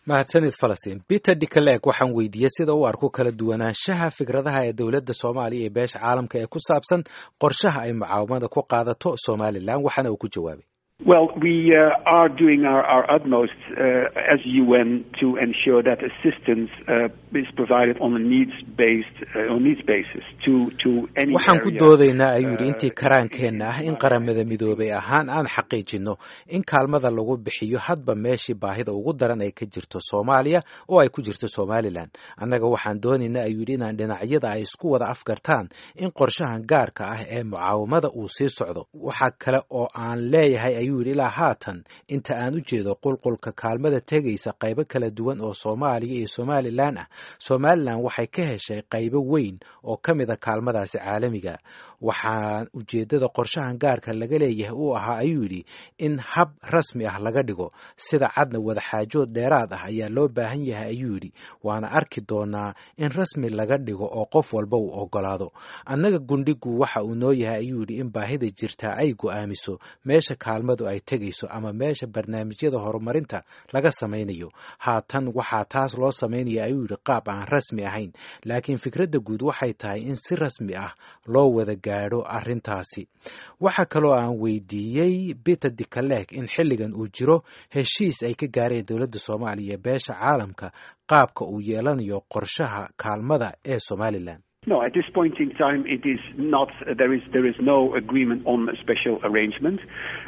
mahadsanid falastiin peter dicaleeg waxaan weydiiyey sida u arko kala duwanaanshaha fikradaha ee dowladda soomaaliya iyo beesha caalamka ee ku saabsan qorshaha ay mucaawamada ku qaadato somalilan waxaana uu ku jawaabay Well, we uh, are doing our, our utmost uh, as UN to ensure that assistance uh, is provided on a needs-based uh, on needs basis to to any waxaan ku area, doodaynaa ayuu yidhi uh, intii karaankeenna ah in qaramada midoobay ahaan aan xaqiijinno in kaalmada lagu bixiyo hadba meeshii baahida ugu daran ay ka jirto soomaaliya oo ay ku jirto somalilan annaga waxaan doonaynaa ayuu yidhi inaan dhinacyada ay isku wada afgartaan in qorshahan gaarka ah ee mucaawamada uu sii socdo waxaa kale oo aan leeyahay ayuu yidhi ilaa haatan inta aan u jeedo qulqulka kaalmada tegaysa qaybo kala duwan oo soomaaliya iyo somalilan ah somalilan waxay ka heshay qaybo weyn oo ka mid a kaalmadaasi caalamiga waxaa ujeeddada qorshahan gaarka laga leeyahay uu ahaa ayuu yidhi in hab rasmi ah laga dhigo sida cadna wadaxaajood dheeraad ah ayaa loo baahan yahay ayuu yidhi waana arki doonaa in rasmi laga dhigo oo qof walba uu ogolaado annaga gundhigu waxa uu noo yahay ayuu yidhi in baahida jirtaa ay go'aamiso meesha kaalmadu ay tegayso ama meesha barnaamijyada horumarinta laga samaynayo haatan waxaa taas loo samaynaya ayuu yidhi qaab aan rasmi ahayn laakiin fikradda guud waxay tahay in si rasmi ah loo wada gaadho arrintaasi waxaa kaloo aan weydiiyey peter dicaleeg in xilligan uu jiro heshiis ay ka gaareen dowladda soomaaliya ee beesha caalamka qaabka uu yeelanayo qorshaha kaalmada ee somalilan No, at this point in time, it is not. There is there is no agreement on a special arrangement.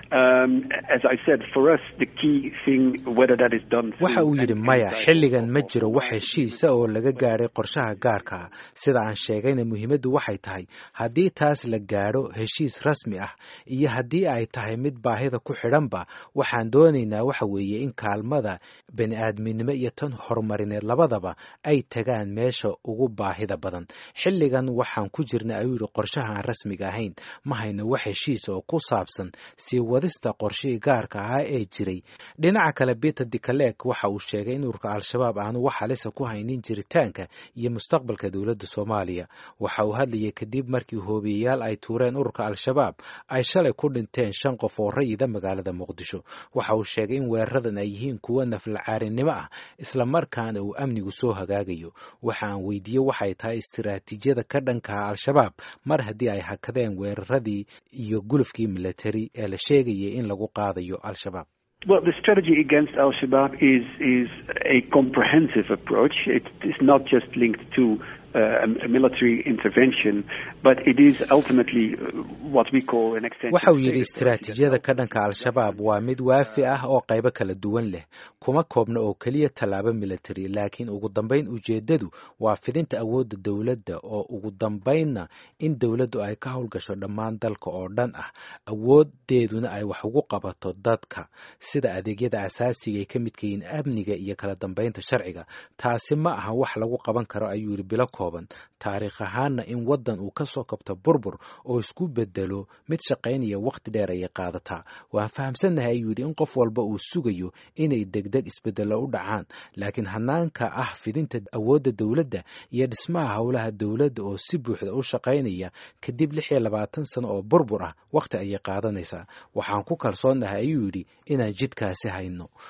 Um, as I said, for us, the key thing, whether that is done. through waxa uu yidhi an- maya an- xilligan ma jiro wax heshiisa oo laga gaadhay qorshaha gaarka ah sida aan sheegayna muhiimaddu waxay tahay haddii taas la gaadho heshiis rasmi ah iyo haddii ay tahay mid baahida ku xidhanba waxaan doonaynaa waxa weeye in kaalmada bani aadminimo iyo tan horumarineed labadaba ay tagaan meesha ugu baahida badan xilligan waxaan ku jirna ayuu yidhi qorshaha aan rasmiga ahayn ma hayno wax heshiisa oo ku saabsan sii wadista qorshihii gaarka ahaa ee jiray dhinaca kale peter dicaleeg waxa uu sheegay in ururka al-shabaab aanu wax halisa ku haynin jiritaanka iyo mustaqbalka dowladda soomaaliya waxa uu hadlayay kadib markii hoobiyeyaal ay tuureen ururka al-shabaab ay shalay ku dhinteen shan qof oo rayida magaalada muqdisho waxa uu sheegay in weeraradan ay yihiin kuwo naflacaarinimo ah islamarkaana uu amnigu soo hagaagayo waxa aan weydiiyey waxay tahay istiraatiijiyada ka dhankaha al-shabaab mar haddii ay hakadeen weeraradii iyo gulufkii militari ee la sheegayay in lagu qaadayo al-shabaab Well, the strategy against Al Shabaab is is a comprehensive approach. It is not just linked to uh, a military intervention, but it is ultimately uh, what we call an extension. waxa uu yidhi istiraatiijiyada ka dhanka al-shabaab waa mid waafi ah oo qaybo kala duwan leh kuma koobna oo keliya tallaabo military laakiin ugu dambayn ujeeddadu waa fidinta awoodda dowladda oo ugu dambaynna in dowladdu ay ka howlgasho dhammaan dalka oo dhan ah awoodeeduna ay wax ugu qabato dadka sida adeegyada asaasiga ay ka midka yihiin amniga iyo kala dambaynta sharciga taasi ma aha wax lagu qaban karo ayuu yidhi bilo kooban taariikh ahaanna in waddan uu ka soo kabto burbur oo isku bedelo mid shaqaynaya wakhti dheer ayay qaadataa waan fahamsannahay ayuu yidhi in qof walba uu sugayo inay degdeg isbedello u dhacaan laakiin hanaanka ah fidinta awoodda dowladda iyo dhismaha howlaha dowladda oo si buuxda u shaqaynaya kadib lix iyo labaatan sano oo burbur ah wakhti ayay qaadanaysaa waxaan ku kalsoonnahay ayuu yidhi inaan jidkaasi hayno